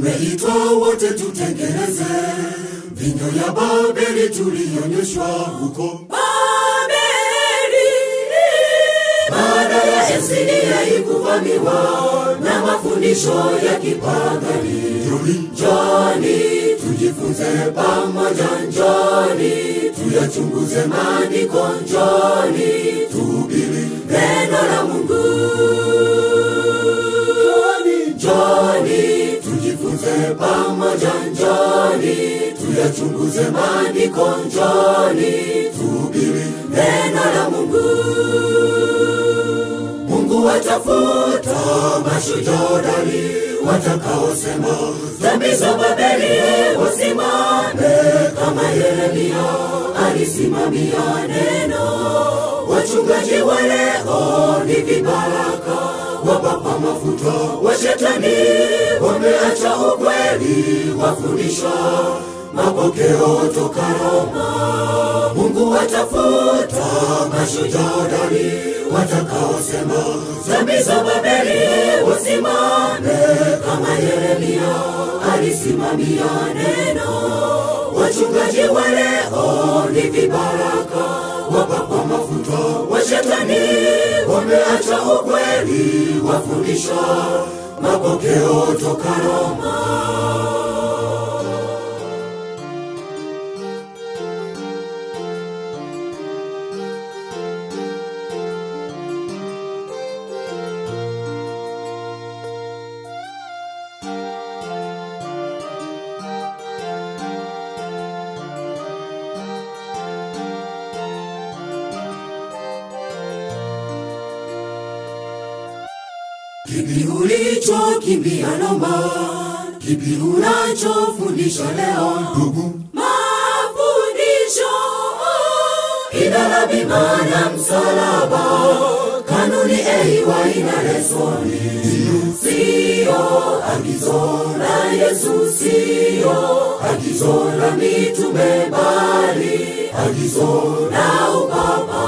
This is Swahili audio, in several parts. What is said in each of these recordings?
tumeitwa wote tutengeneze vinyo ya Babeli tulionyeshwa huko baada ya Esidia ikuvamiwa na mafundisho ya kipagani. Njoni tujifunze pamoja, njoni tuyachunguze maandiko, njoni tuhubiri neno la Mungu. Njoni tujifunze pamoja, njoni tuyachunguze maandiko, njoni tuhubiri neno la Mungu. Mungu watafuta mashujaa hodari watakaosema dhambi za Babeli wasimame kama Yeremia alisimamia neno. Wachungaji wa leo ni vibaraka wapapa mafuta wa shetani, wameacha ukweli, wafundisha mapokeo toka Roma. Mungu watafuta mashujaa hodari watakaosema dhambi za Babeli wasimame kama Yeremia alisimamia neno. Wachungaji wa leo ni vibaraka wapapa mafuta wa shetani, wameacha ukweli, wafundisha mapokeo toka Roma. Kipi ulichokimbia noma? Kipi unachofundisha leo? Ndugu, mafundisho ina bima na msalaba, kanuni eiwa ina lesoni, sio agizo la Yesu, sio agizo la mitume, bali agizo la upapa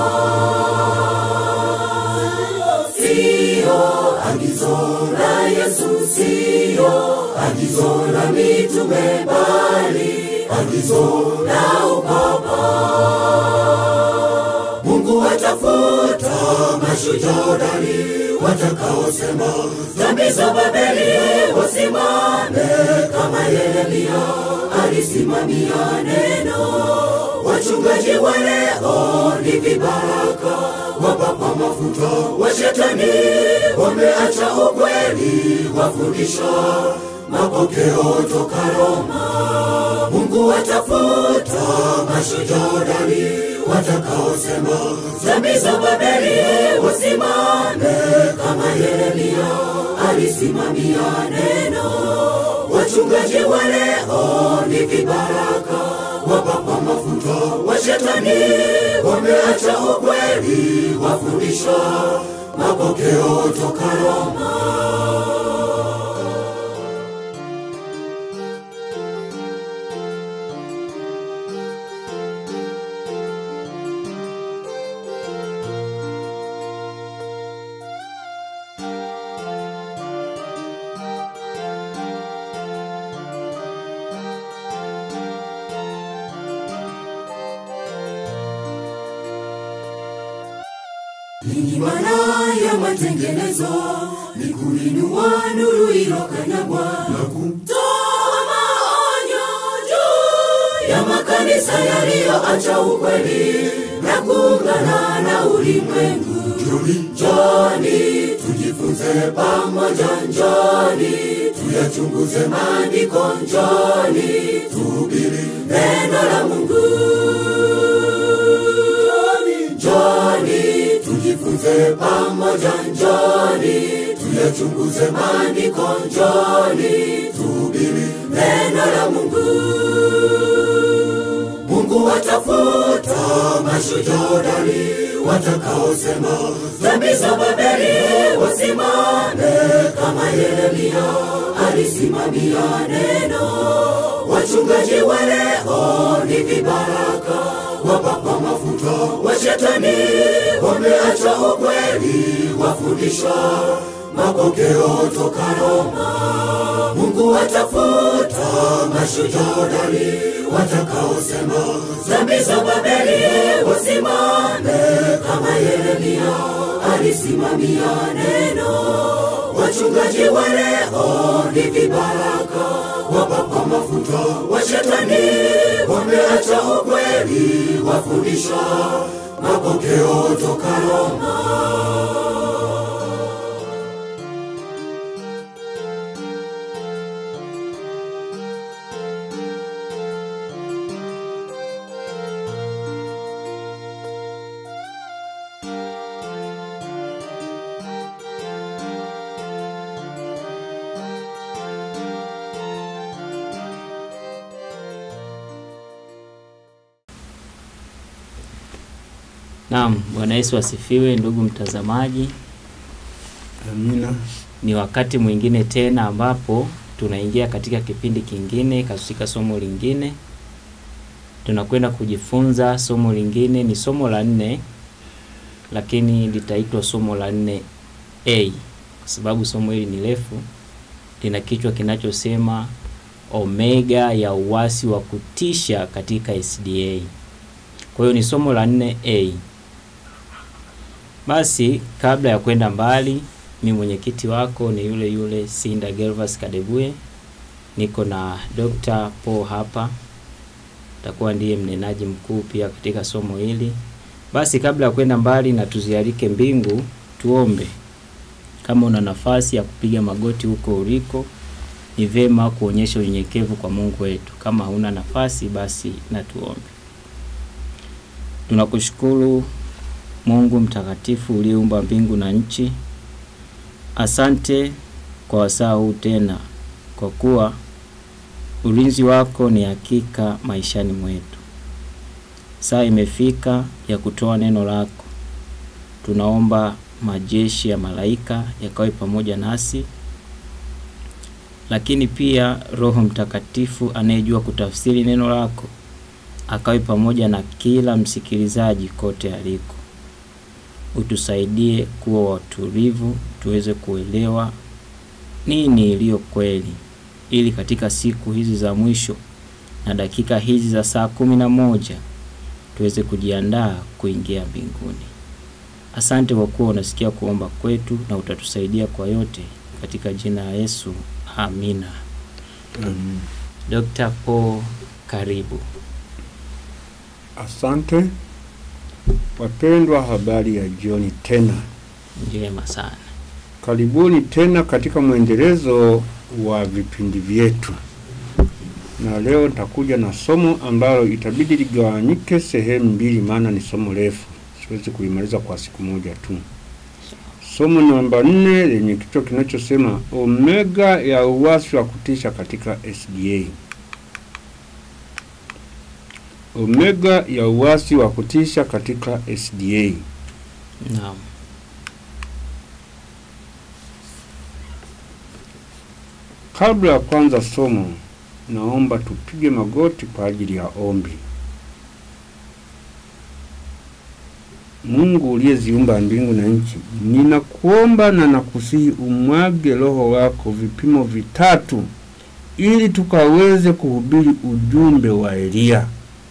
sio agizo la Yesu, sio agizo la mitume, bali agizo la upapa. Mungu watafuta mashujaa hodari watakaosema dhambi za Babeli wasimame kama Yeremia alisimamia neno. Wachungaji wa leo ni vibaraka wapapa mafuta wa shetani, wameacha ukweli, wafundisha mapokeo toka Roma. Mungu watafuta mashujaa hodari watakaosema dhambi za Babeli wasimame kama Yeremia alisimamia neno. Wachungaji wa leo ni vibaraka wapapa mafuta wa shetani, wameacha ukweli, wafundisha mapokeo toka Roma. Ninyi wana ya matengenezo ni kuinua nuru ilokanyagwa na kutoa maonyo juu ya makanisa yaliyoacha ukweli na kuungana na ulimwengu. Njoni tujifunze pamoja, njoni tuyachunguze maandiko, njoni tuhubiri neno la Mungu. Njoni tujifunze pamoja, njoni tuyachunguze maandiko, njoni tuhubiri neno la Mungu. Mungu watafuta mashujaa hodari watakaosema dhambi za Babeli wasimame kama Yeremia alisimamia neno. Wachungaji wa leo ni vibaraka wapapa mafuta wa shetani, wameacha ukweli, wafundisha mapokeo toka Roma. Mungu atafuta mashujaa hodari watakaosema dhambi za Babeli wasimame kama Yeremia alisimamia neno. Wachungaji wa leo ni vibaraka wapakwa mafuta wa shetani, wameacha ukweli, wafundisha mapokeo toka Roma. Naam, Bwana Yesu asifiwe ndugu mtazamaji. Amina. Ni wakati mwingine tena ambapo tunaingia katika kipindi kingine katika somo lingine. Tunakwenda kujifunza somo lingine, ni somo la nne, lakini litaitwa somo la nne A kwa sababu somo hili ni refu, lina kichwa kinachosema omega ya uasi wa kutisha katika SDA. Kwa hiyo ni somo la nne A. Basi kabla ya kwenda mbali, mi mwenyekiti wako ni yule yule Sinda Gervas Kadebuye. Niko na Dr. Paul hapa, takuwa ndiye mnenaji mkuu pia katika somo hili. Basi kabla ya kwenda mbali na tuzialike mbingu, tuombe. Kama una nafasi ya kupiga magoti huko uliko, ni vema kuonyesha unyenyekevu kwa Mungu wetu. Kama huna nafasi, basi na tuombe. Tunakushukuru Mungu mtakatifu uliyeumba mbingu na nchi. Asante kwa wasaa huu tena, kwa kuwa ulinzi wako ni hakika maishani mwetu. Saa imefika ya kutoa neno lako. Tunaomba majeshi ya malaika yakawe pamoja nasi, lakini pia Roho Mtakatifu anayejua kutafsiri neno lako akawe pamoja na kila msikilizaji kote aliko. Utusaidie kuwa watulivu, tuweze kuelewa nini iliyo kweli, ili katika siku hizi za mwisho na dakika hizi za saa kumi na moja tuweze kujiandaa kuingia mbinguni. Asante kwa kuwa unasikia kuomba kwetu na utatusaidia kwa yote, katika jina la Yesu, amina. Amen. Dr. Paul, karibu. Asante wapendwa, habari ya jioni tena. Njema sana. Karibuni tena katika mwendelezo wa vipindi vyetu, na leo nitakuja na somo ambalo itabidi ligawanyike sehemu mbili, maana ni somo refu, siwezi kulimaliza kwa siku moja tu. Somo namba nne lenye kichwa kinachosema omega ya uasi wa kutisha katika SDA. Omega ya uasi wa kutisha katika SDA. Naam. Kabla ya kwanza somo, naomba tupige magoti kwa ajili ya ombi. Mungu uliyeziumba mbingu na nchi, ninakuomba na nakusihi umwage Roho wako vipimo vitatu, ili tukaweze kuhubiri ujumbe wa Eliya.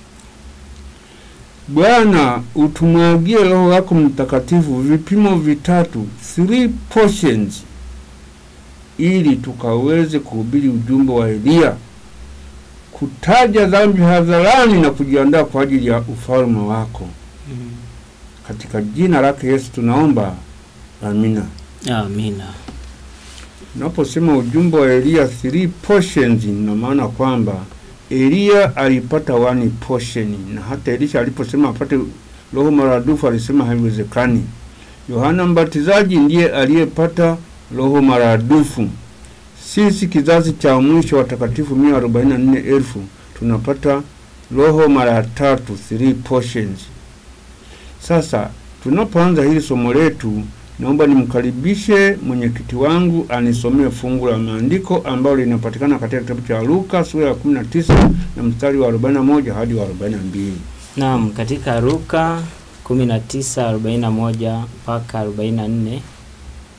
Bwana, utumwagie Roho wako Mtakatifu vipimo vitatu, three portions, ili tukaweze kuhubiri ujumbe wa Eliya, kutaja dhambi hadharani na kujiandaa kwa ajili ya ufalme wako. Katika jina lake Yesu tunaomba, amina. Amina. Unaposema ujumbe wa Eliya three portions, ina maana kwamba Eliya alipata one portion, na hata Elisha aliposema apate roho maradufu alisema haiwezekani. Yohana Mbatizaji ndiye aliyepata roho maradufu. Sisi kizazi cha mwisho watakatifu mia arobaini na nne elfu tunapata roho mara tatu, three portions. Sasa tunapoanza hili somo letu, naomba nimkaribishe mwenyekiti wangu anisomee fungu la maandiko ambalo linapatikana katika kitabu cha Luka sura ya 19 na mstari wa 41 hadi wa 42. Naam, katika Luka 19:41 mpaka 44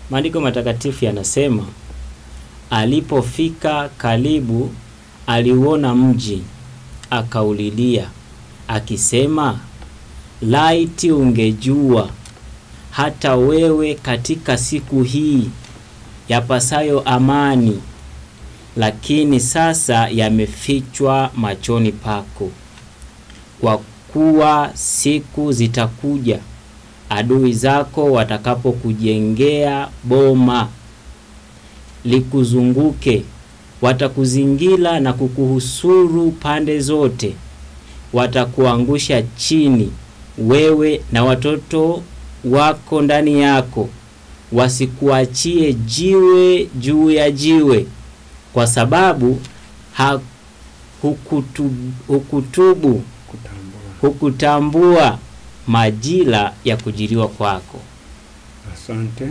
Maandiko matakatifu yanasema alipofika karibu, aliuona mji, akaulilia akisema, laiti ungejua hata wewe katika siku hii yapasayo amani, lakini sasa yamefichwa machoni pako. Kwa kuwa siku zitakuja adui zako watakapokujengea boma likuzunguke, watakuzingira na kukuhusuru pande zote, watakuangusha chini, wewe na watoto wako ndani yako, wasikuachie jiwe juu ya jiwe, kwa sababu ha, hukutu, hukutubu Kutambua. hukutambua majira ya kujiliwa kwako. Asante.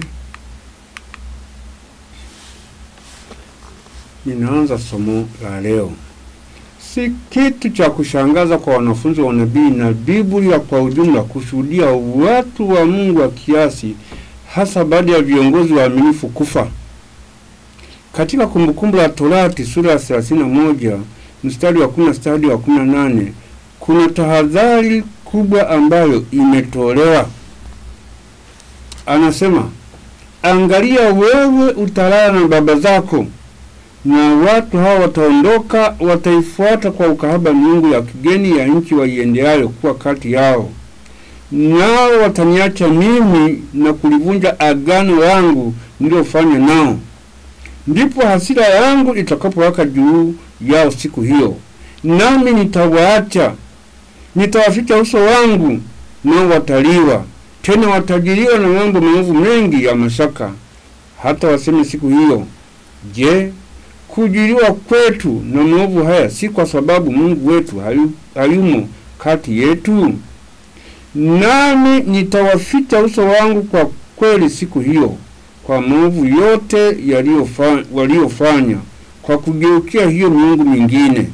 Ninaanza somo la leo. Si kitu cha kushangaza kwa wanafunzi wa nabii na Biblia kwa ujumla kushuhudia watu wa Mungu wa kiasi, hasa baada ya viongozi waaminifu kufa. Katika Kumbukumbu la Torati sura ya 31 mstari wa 10 hadi wa 18 kuna tahadhari kubwa ambayo imetolewa. Anasema, angalia, wewe utalala na baba zako, na watu hao wataondoka, wataifuata kwa ukahaba miungu ya kigeni ya nchi waiendeayo kuwa kati yao, nao wataniacha mimi na kulivunja agano langu nililofanya nao. Ndipo hasira yangu itakapowaka juu yao siku hiyo, nami nitawaacha nitawaficha uso wangu, nao wataliwa tena, watajiliwa na mambo maovu mengi ya mashaka, hata waseme siku hiyo, je, kujiliwa kwetu na maovu haya si kwa sababu Mungu wetu hayu, hayumo kati yetu? Nami nitawaficha uso wangu kwa kweli siku hiyo, kwa maovu yote yaliyofa- waliyofanya, kwa kugeukia hiyo miungu mingine.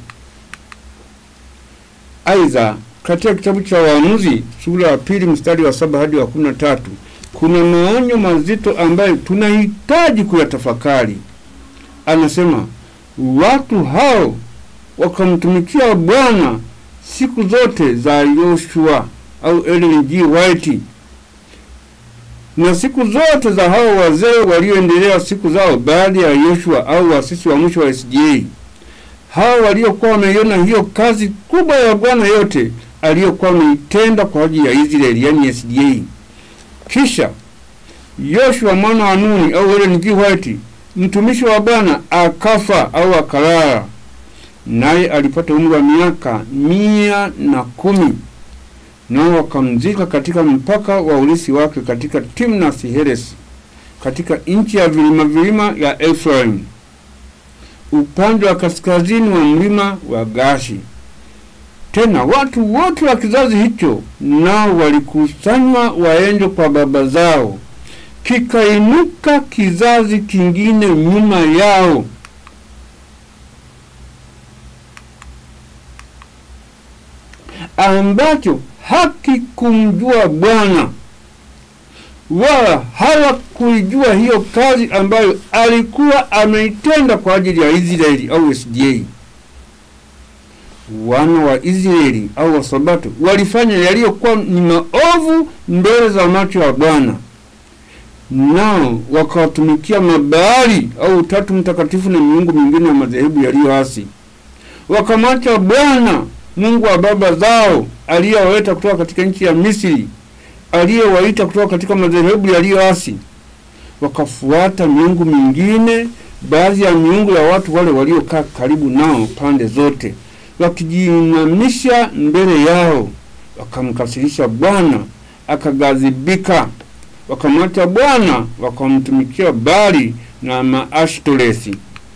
Aidha, katika kitabu cha Waamuzi sura ya pili mstari wa saba hadi wa kumi na tatu kuna maonyo mazito ambayo tunahitaji kuyatafakari. Anasema watu hao wakamtumikia Bwana siku zote za Yoshua au Ellen G. White na siku zote za hao wazee walioendelea siku zao baada ya Yoshua au wasisi wa mwisho wa SDA hao waliokuwa wameiona hiyo kazi kubwa ya Bwana yote aliyokuwa ameitenda kwa ajili ya Israeli, yani SDA. Kisha Yoshua mwana wa Nuni au Ellen G. White mtumishi wa Bwana akafa au akalala, naye alipata umri wa miaka mia na kumi nao wakamzika katika mpaka wa ulisi wake katika Timnath Heres katika nchi ya vilima vilima ya Efraim upande wa kaskazini wa mlima wa Gashi. Tena watu wote wa kizazi hicho nao walikusanywa waende kwa baba zao, kikainuka kizazi kingine nyuma yao ambacho hakikumjua Bwana wala hawakuijua hiyo kazi ambayo alikuwa ameitenda kwa ajili ya Israeli au SDA. Wana wa Israeli au Wasabato walifanya yaliyokuwa ni maovu mbele za macho ya Bwana, nao wakawatumikia Mabaali au Utatu Mtakatifu na miungu mingine ya madhehebu yaliyoasi, wakamwacha Bwana Mungu wa baba zao aliyewaleta kutoka katika nchi ya Misri aliyewaita kutoka katika madhehebu yaliyoasi, wakafuata miungu mingine, baadhi ya miungu ya watu wale waliokaa karibu nao pande zote, wakijiinamisha mbele yao, wakamkasirisha Bwana, akaghadhibika. Wakamwacha Bwana, wakamtumikia Bali na Maashtoresi.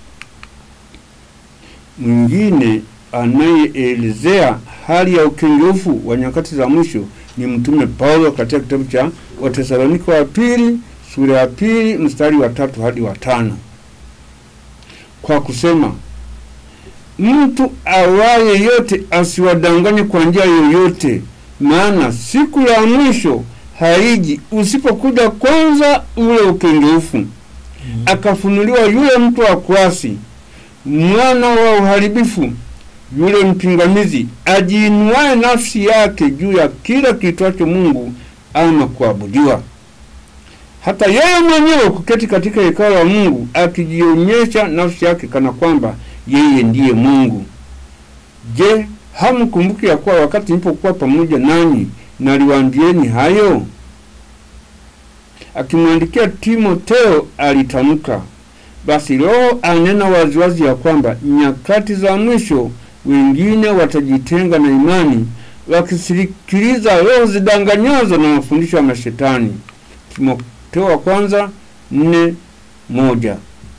Mwingine anayeelezea hali ya ukengeufu wa nyakati za mwisho ni Mtume Paulo katika kitabu cha Watesalonike wa pili sura ya pili mstari wa tatu hadi wa tano kwa kusema, mtu awaye yote asiwadanganye kwa njia yoyote, maana siku ya mwisho haiji usipokuja kwanza ule ukengeufu akafunuliwa yule mtu wa kuasi mwana wa uharibifu yule mpingamizi ajiinuaye nafsi yake juu ya kila kiitwacho mungu ama kuabudiwa hata yeye mwenyewe kuketi katika hekalo la mungu akijionyesha nafsi yake kana kwamba yeye ndiye mungu je hamkumbuki ya kuwa wakati nilipokuwa pamoja nanyi naliwaambieni hayo akimwandikia timoteo alitamka basi roho anena waziwazi ya kwamba nyakati za mwisho wengine watajitenga na imani wakisikiliza roho zidanganyazo na mafundisho ya mashetani timoteo wa kwanza nne moja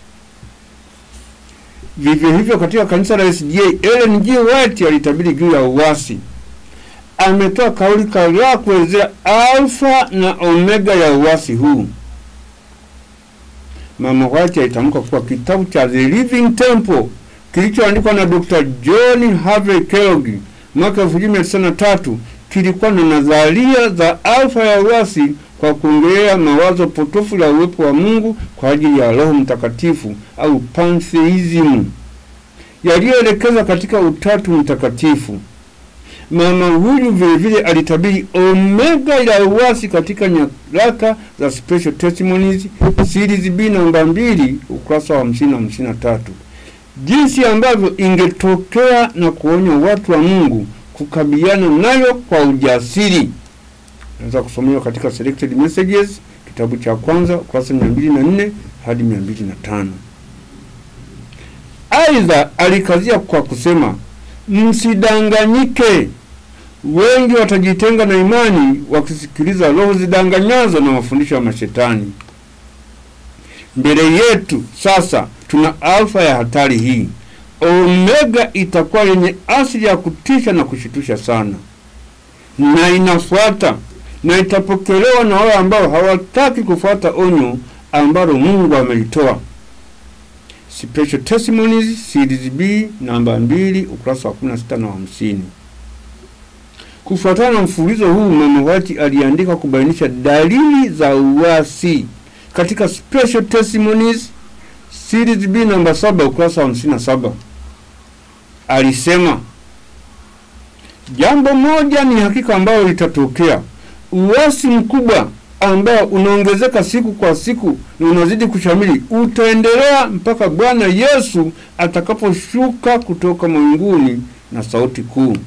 vivyo hivyo katika kanisa la sda ellen g white alitabiri juu ya uwasi ametoa kauli kadhaa kuelezea alfa na omega ya uwasi huu mama white alitamka kuwa kitabu cha the living temple kilichoandikwa na dr john harvey kellogg mwaka 1993 kilikuwa na nadharia za alfa ya uwasi kwa kuongelea mawazo potofu ya uwepo wa mungu kwa ajili ya roho mtakatifu au pantheism yaliyoelekeza katika utatu mtakatifu mama huyu vilevile alitabiri omega ya uwasi katika nyaraka za special testimonies series b namba mbili ukurasa wa hamsini na hamsini na tatu jinsi ambavyo ingetokea na kuonya watu wa mungu kukabiliana nayo kwa ujasiri naweza kusomewa katika selected messages kitabu cha kwanza ukurasa mia mbili na nne hadi mia mbili na tano aidha alikazia kwa kusema msidanganyike wengi watajitenga na imani wakisikiliza roho zidanganyazo na mafundisho ya mashetani mbele yetu sasa tuna alfa ya hatari hii omega itakuwa yenye asili ya kutisha na kushitusha sana na inafuata na itapokelewa na wale ambao hawataki kufuata onyo ambalo mungu amelitoa special testimonies series b namba 2 ukurasa wa 16 na 50 kufuatana na mfululizo huu mama wati aliandika kubainisha dalili za uasi katika special testimonies series b namba 7 ukurasa wa 57 alisema jambo moja ni hakika ambayo litatokea uasi mkubwa ambao unaongezeka siku kwa siku na unazidi kushamili utaendelea mpaka bwana yesu atakaposhuka kutoka mawinguni na sauti kuu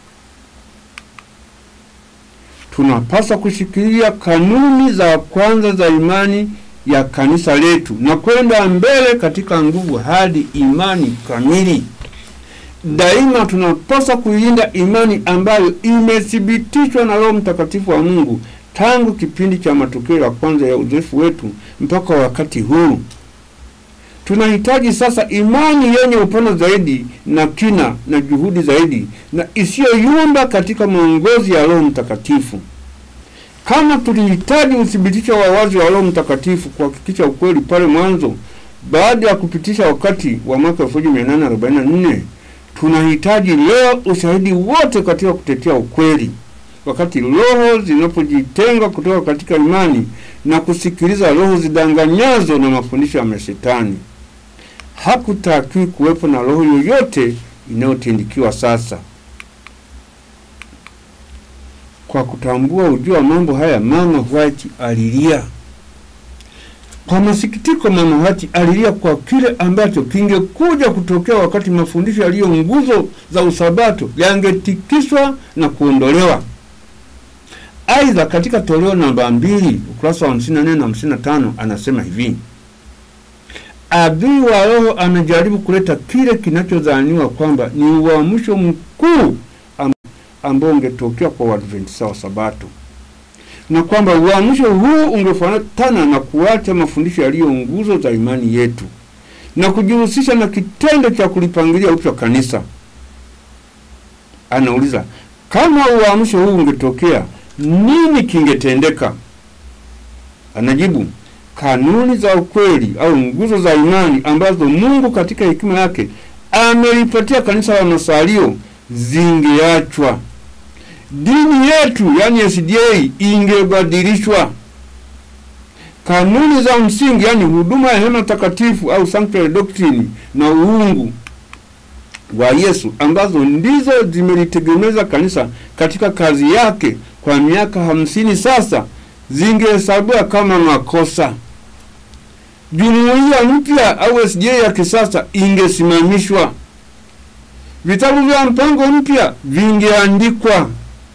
tunapaswa kushikilia kanuni za kwanza za imani ya kanisa letu na kwenda mbele katika nguvu hadi imani kamili daima tunapaswa kuilinda imani ambayo imethibitishwa na roho mtakatifu wa mungu tangu kipindi cha matukio ya kwanza ya uzoefu wetu mpaka wakati huu tunahitaji sasa imani yenye upana zaidi na kina na juhudi zaidi na isiyoyumba katika maongozi ya roho mtakatifu kama tulihitaji uthibitisho wa wazi wa roho mtakatifu kuhakikisha ukweli pale mwanzo baada ya kupitisha wakati wa mwaka 1844 tunahitaji leo ushahidi wote katika kutetea ukweli wakati roho zinapojitenga kutoka katika imani na kusikiliza roho zidanganyazo na mafundisho ya mashetani hakutakiwi kuwepo na roho yoyote inayotindikiwa sasa kwa kutambua ujua wa mambo haya mama white alilia kwa masikitiko mama white alilia kwa kile ambacho kingekuja kutokea wakati mafundisho yaliyo nguzo za usabato yangetikiswa na kuondolewa aidha katika toleo namba mbili ukurasa wa 54 na 55 anasema hivi adui wa roho anajaribu kuleta kile kinachodhaniwa kwamba ni uamsho mkuu ambao ungetokea kwa Waadventista wa Sabato, na kwamba uamsho huu ungefuatana na kuacha mafundisho yaliyo nguzo za imani yetu na kujihusisha na kitendo cha kulipangilia upya kanisa. Anauliza, kama uamsho huu ungetokea, nini kingetendeka? Anajibu, kanuni za ukweli au nguzo za imani ambazo Mungu katika hekima yake amelipatia kanisa la masalio zingeachwa dini yetu yani SDA ingebadilishwa. Kanuni za msingi yani huduma ya hema takatifu au sanctuary doctrine na uungu wa Yesu ambazo ndizo zimelitegemeza kanisa katika kazi yake kwa miaka hamsini sasa zingehesabiwa kama makosa. Jumuiya mpya au SDA ya kisasa ingesimamishwa. Vitabu vya mpango mpya vingeandikwa.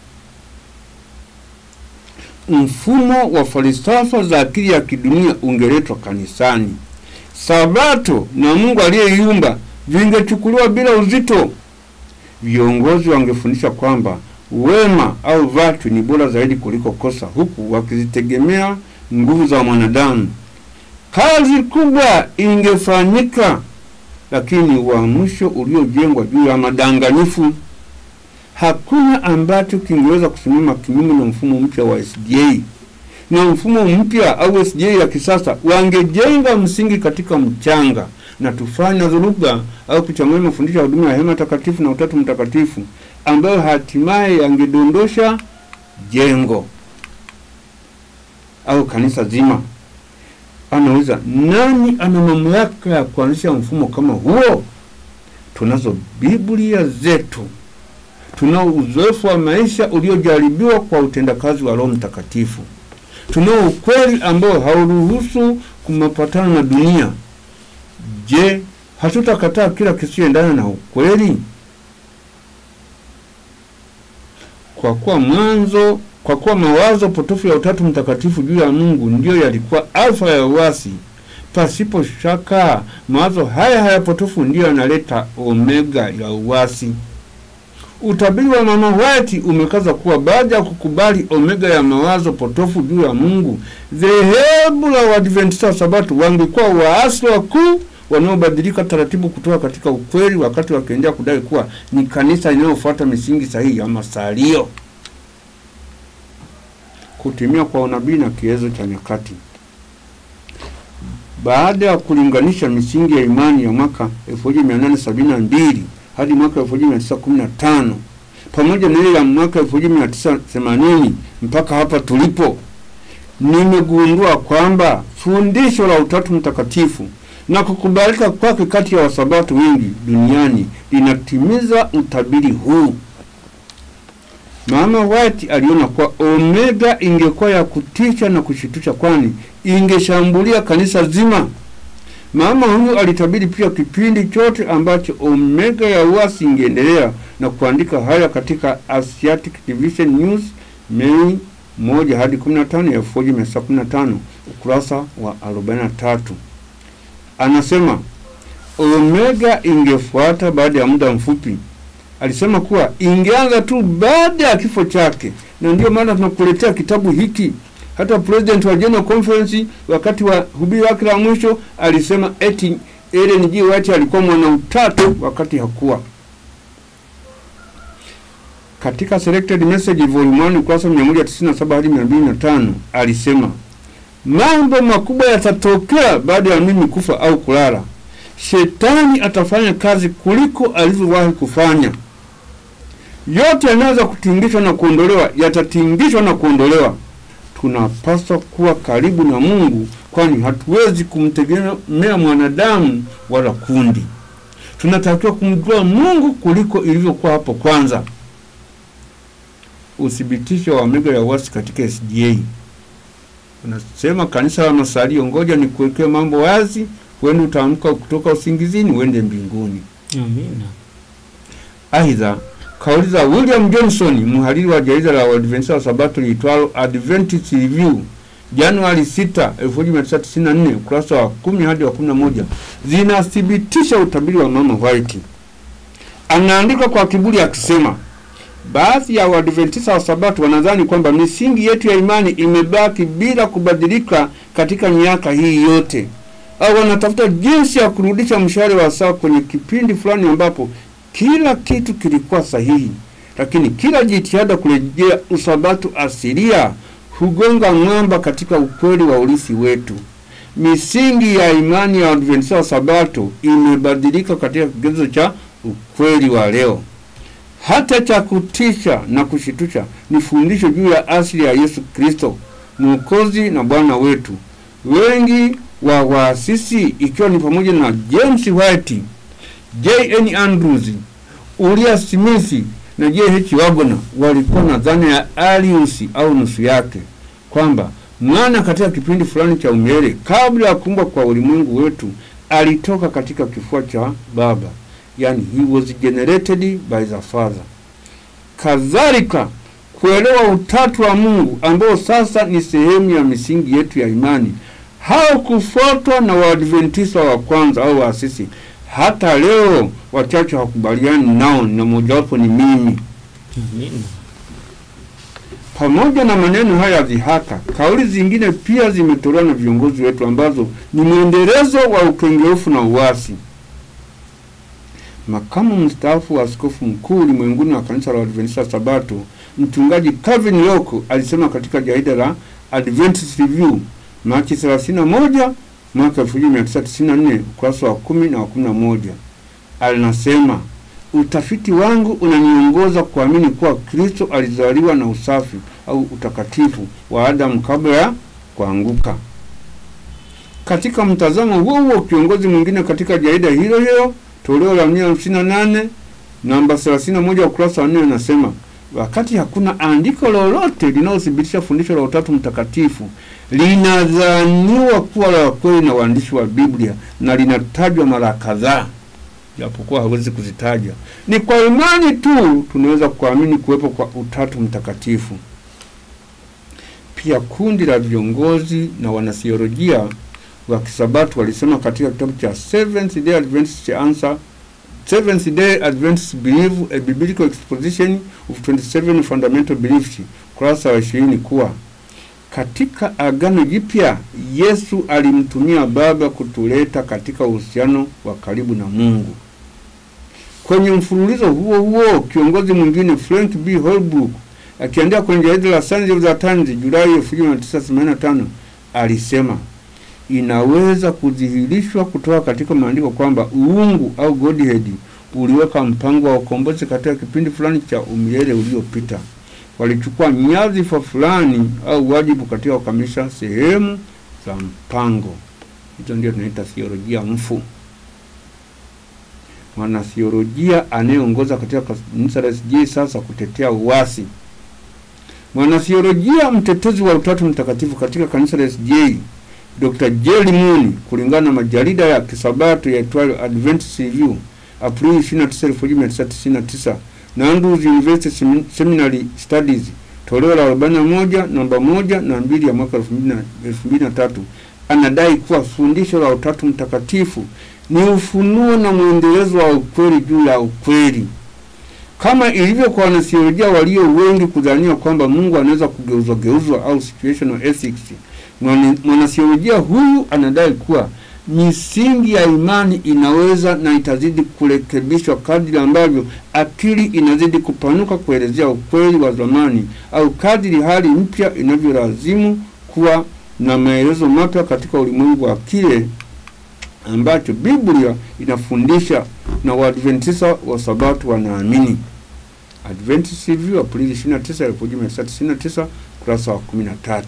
Mfumo wa falsafa za akili ya kidunia ungeletwa kanisani. Sabato na Mungu aliyeiumba vingechukuliwa bila uzito. Viongozi wangefundisha kwamba wema au virtue ni bora zaidi kuliko kosa, huku wakizitegemea nguvu za mwanadamu. Kazi kubwa ingefanyika, lakini uamsho uliojengwa juu ya madanganyifu. Hakuna ambacho kingeweza kusimama kinyume na mfumo mpya wa SDA na mfumo mpya au SDA ya kisasa wangejenga msingi katika mchanga na tufanye dhuruba au kuchanganya mafundisho ya huduma ya hema takatifu na utatu mtakatifu ambayo hatimaye yangedondosha jengo au kanisa zima. Anauliza, nani ana mamlaka ya kuanzisha mfumo kama huo? Tunazo Biblia zetu, tunao uzoefu wa maisha uliojaribiwa kwa utendakazi wa Roho Mtakatifu, tunao ukweli ambao hauruhusu kumapatana na dunia. Je, hatutakataa kila kisichoendana na ukweli? Kwa kuwa mwanzo, kwa kuwa mawazo potofu ya Utatu Mtakatifu juu ya Mungu ndiyo yalikuwa alfa ya uasi, pasipo shaka mawazo haya haya potofu ndiyo yanaleta omega ya uasi. Utabiri wa Mama White umekaza kuwa baada ya kukubali omega ya mawazo potofu juu ya Mungu, dhehebu la Waadventista wa Sabato wangekuwa waasi wakuu wanaobadilika taratibu kutoka katika ukweli, wakati wakiendelea kudai kuwa ni kanisa linalofuata misingi sahihi ya masalio. Kutimia kwa unabii na kigezo cha nyakati. Baada ya kulinganisha misingi ya imani ya mwaka 1872 hadi mwaka 1915 pamoja na ile ya mwaka 1980 mpaka hapa tulipo, nimegundua kwamba fundisho la Utatu Mtakatifu na kukubalika kwake kati ya wasabato wengi duniani linatimiza utabiri huu. Mama White aliona kuwa omega ingekuwa ya kutisha na kushitusha, kwani ingeshambulia kanisa zima. Mama huyu alitabiri pia kipindi chote ambacho omega ya uasi ingeendelea na kuandika haya katika Asiatic Division News Mei moja hadi 15 ya 1915 ukurasa wa 43. Anasema omega ingefuata baada ya muda mfupi. Alisema kuwa ingeanza tu baada ya kifo chake, na ndio maana tunakuletea kitabu hiki. Hata president wa General Conference wakati wa hubiri wake la mwisho alisema eti Ellen G. White alikuwa mwana utatu wakati hakuwa. Katika Selected Message Volume 1 ukurasa 197 hadi 205 alisema mambo makubwa yatatokea baada ya mimi kufa au kulala. Shetani atafanya kazi kuliko alivyowahi kufanya. Yote yanaweza kutingishwa na kuondolewa, yatatingishwa na kuondolewa. Tunapaswa kuwa karibu na Mungu, kwani hatuwezi kumtegemea mwanadamu wala kundi. Tunatakiwa kumjua Mungu kuliko ilivyokuwa hapo kwanza. Uthibitisho wa omega ya uasi katika SDA unasema kanisa la masalio, ngoja ni kuwekea mambo wazi, huende utaamka kutoka usingizini uende mbinguni. Amina. Aidha, kauli za William Johnson, mhariri wa jarida la Waadventista wa Sabato liitwalo Adventist Review, Januari 6, 1994, ukurasa wa 10 hadi wa 11, zinathibitisha utabiri wa Mama White. Anaandika kwa kiburi akisema, baadhi ya Waadventista wa Sabato wanadhani kwamba misingi yetu ya imani imebaki bila kubadilika katika miaka hii yote, au wanatafuta jinsi ya kurudisha mshale wa sawa kwenye kipindi fulani ambapo kila kitu kilikuwa sahihi, lakini kila jitihada kurejea usabato asilia hugonga mwamba katika ukweli wa urithi wetu. Misingi ya imani ya Waadventista wa Sabato imebadilika katika kigezo cha ukweli wa leo. Hata cha kutisha na kushitusha ni fundisho juu ya asili ya Yesu Kristo, Mwokozi na Bwana wetu. Wengi wa waasisi ikiwa ni pamoja na James White, J.N. Andrews, Uriah Smith na J.H. Wagner walikuwa na dhana ya Arius au nusu yake, kwamba mwana katika kipindi fulani cha umilele kabla ya kuumbwa kwa ulimwengu wetu alitoka katika kifua cha baba, yani he was generated by the father. Kadhalika kuelewa utatu wa Mungu ambao sasa ni sehemu ya misingi yetu ya imani haukufuatwa na Waadventista wa kwanza au waasisi. Hata leo wachache hawakubaliani nao, na mojawapo ni mimi. Amina. Pamoja na maneno haya ya dhihaka, kauli zingine pia zimetolewa na viongozi wetu ambazo ni mwendelezo wa ukengeufu na uasi. Makamu mstaafu wa askofu mkuu ulimwenguni wa kanisa la Adventista Sabato, mchungaji Calvin Loko alisema katika jarida la Adventist Review Machi 31 mwaka 1994 ukurasa wa kumi na wa kumi na moja alinasema utafiti wangu unaniongoza kuamini kuwa Kristo alizaliwa na usafi au utakatifu wa Adamu kabla ya kuanguka. Katika mtazamo huo huo, kiongozi mwingine katika jarida hilo hilo toleo la 158 namba 31 ukurasa wa 4 anasema wakati hakuna andiko lolote linalothibitisha fundisho la Utatu Mtakatifu, linadhaniwa kuwa la kweli na waandishi wa Biblia na linatajwa mara kadhaa, japokuwa hawezi kuzitaja. Ni kwa imani tu tunaweza kuamini kuwepo kwa Utatu Mtakatifu. Pia kundi la viongozi na wanathiolojia wa Kisabato walisema katika kitabu cha Seventh Day Adventist Answer Seventh Day Adventist Belief a Biblical Exposition of 27 Fundamental Beliefs kurasa wa 20 kuwa katika Agano Jipya Yesu alimtumia Baba kutuleta katika uhusiano wa karibu na Mungu. Kwenye mfululizo huo huo, kiongozi mwingine Frank B. Holbrook akiandika kwenye jarida la Science of the Times Julai 1985 alisema inaweza kudhihirishwa kutoka katika maandiko kwamba uungu au Godhead uliweka mpango wa ukombozi katika kipindi fulani cha umilele uliopita. Walichukua nyadhifa fulani au wajibu katika kukamilisha sehemu za mpango. Hizo ndio tunaita theolojia mfu. Mwanathiolojia anayeongoza katika kanisa la SDA sasa kutetea uasi. Mwanathiolojia mtetezi wa Utatu Mtakatifu katika kanisa la SDA Dr. Jerry Moon kulingana na majarida ya Kisabato yaitwayo Adventist Review Aprili 29, 1999 na Andrews University Semin- Seminary Studies toleo la 41 namba moja na mbili ya mwaka 2003 anadai kuwa fundisho la Utatu Mtakatifu ni ufunuo na mwendelezo wa ukweli juu ya ukweli, kama ilivyo kwa wanathiolojia walio wengi kudhania kwamba Mungu anaweza kugeuzwa geuzwa au situational ethics. Mwana- Mwanathiolojia huyu anadai kuwa misingi ya imani inaweza na itazidi kurekebishwa kadri ambavyo akili inazidi kupanuka kuelezea ukweli wa zamani au kadri hali mpya inavyolazimu kuwa na maelezo mapya katika ulimwengu wa kile ambacho Biblia inafundisha na Waadventista wa Sabato wanaamini. Adventist Review Aprili 29, 1999 kurasa wa 13.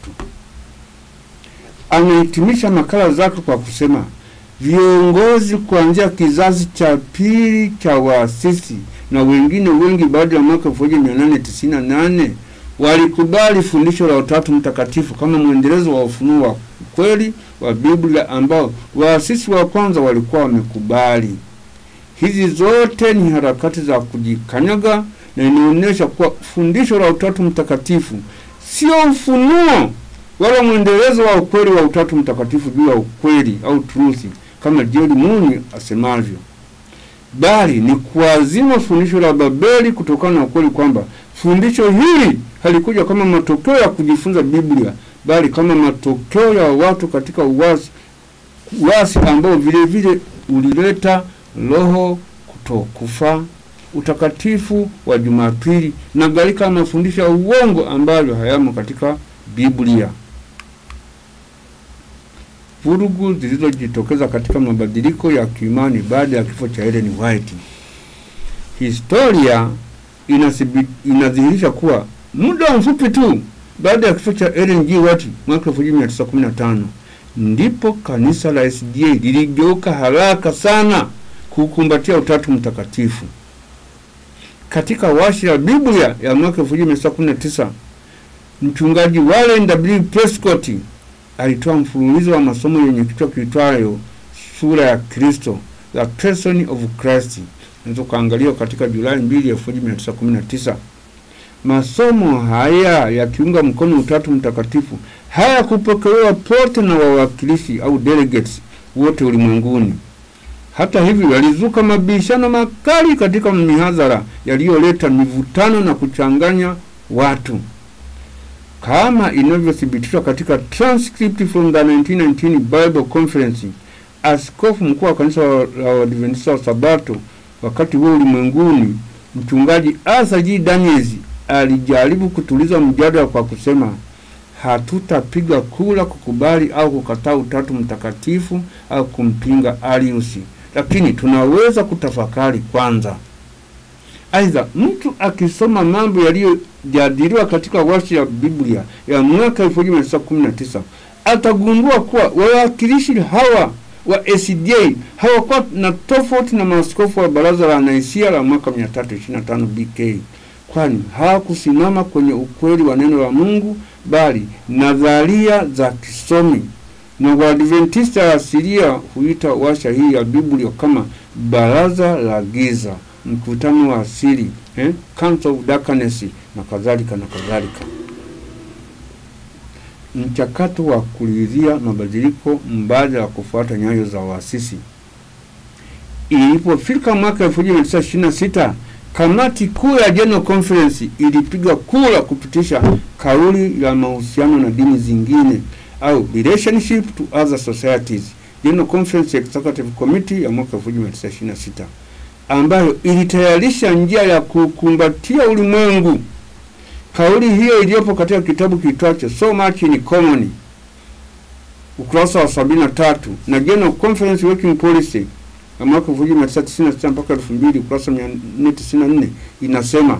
Amehitimisha makala zake kwa kusema viongozi kuanzia kizazi cha pili cha waasisi na wengine wengi baada ya mwaka 1898 walikubali fundisho la Utatu Mtakatifu kama mwendelezo wa ufunuo wa kweli wa Biblia ambao waasisi wa kwanza walikuwa wamekubali. Hizi zote ni harakati za kujikanyaga na inaonyesha kuwa fundisho la Utatu Mtakatifu sio ufunuo wala mwendelezo wa ukweli wa Utatu Mtakatifu juu ya ukweli au truthi kama Jerry Moon asemavyo, bali ni kuazima fundisho la Babeli kutokana na ukweli kwamba fundisho hili halikuja kama matokeo ya kujifunza Biblia, bali kama matokeo ya watu katika uasi, uasi ambao vile vile ulileta roho kutokufa, utakatifu wa Jumapili na gharika ya mafundisho ya uongo ambayo hayamo katika Biblia. Vurugu zilizojitokeza katika mabadiliko ya kiimani baada ya kifo cha Ellen White. Historia inasibi- inadhihirisha kuwa muda mfupi tu baada ya kifo cha Ellen G. White mwaka 1915 ndipo kanisa la SDA liligeuka haraka sana kukumbatia utatu mtakatifu. Katika washi la Biblia ya mwaka 1919 mchungaji Warren W. Prescott alitoa mfululizo wa masomo yenye kichwa kiitwayo sura ya Kristo, the person of Christ. Unaweza kuangalia katika Julai 2, 1919. Masomo haya yakiunga mkono utatu mtakatifu hayakupokelewa pote na wawakilishi au delegates wote ulimwenguni. Hata hivyo, yalizuka mabishano makali katika mihadhara yaliyoleta mivutano na kuchanganya watu kama inavyothibitishwa katika transcript from the 1919 Bible Conference. Askofu mkuu wa kanisa la Waadventista wa Sabato wakati huo ulimwenguni, mchungaji Arthur G. Daniels alijaribu kutuliza mjadala kwa kusema, hatutapiga kura kukubali au kukataa utatu mtakatifu au kumpinga Arius, lakini tunaweza kutafakari kwanza. Aidha, mtu akisoma mambo yaliyojadiliwa katika washi ya Biblia ya mwaka 1919 atagundua kuwa wawakilishi hawa wa SDA hawakuwa na tofauti na maaskofu wa baraza la Naisia la mwaka 325 BK, kwani hawakusimama kwenye ukweli wa neno la Mungu bali nadharia za kisomi, na Waadventista asilia huita washa hii ya Biblia kama baraza la giza mkutano wa asili eh, Council of Darkness na kadhalika na kadhalika. Mchakato wa kuridhia mabadiliko mbadala wa kufuata nyayo za waasisi. Ilipofika mwaka 1926 kamati kuu ya General Conference ilipiga kura kupitisha kauli ya mahusiano na dini zingine au relationship to other societies, General Conference Executive Committee ya mwaka 1926 ambayo ilitayarisha njia ya kukumbatia ulimwengu. Kauli hiyo iliyopo katika kitabu kiitwacho So Much in Common ukurasa wa sabini na tatu na General Conference Working Policy ya mwaka 1996 mpaka 2000 ukurasa 494 inasema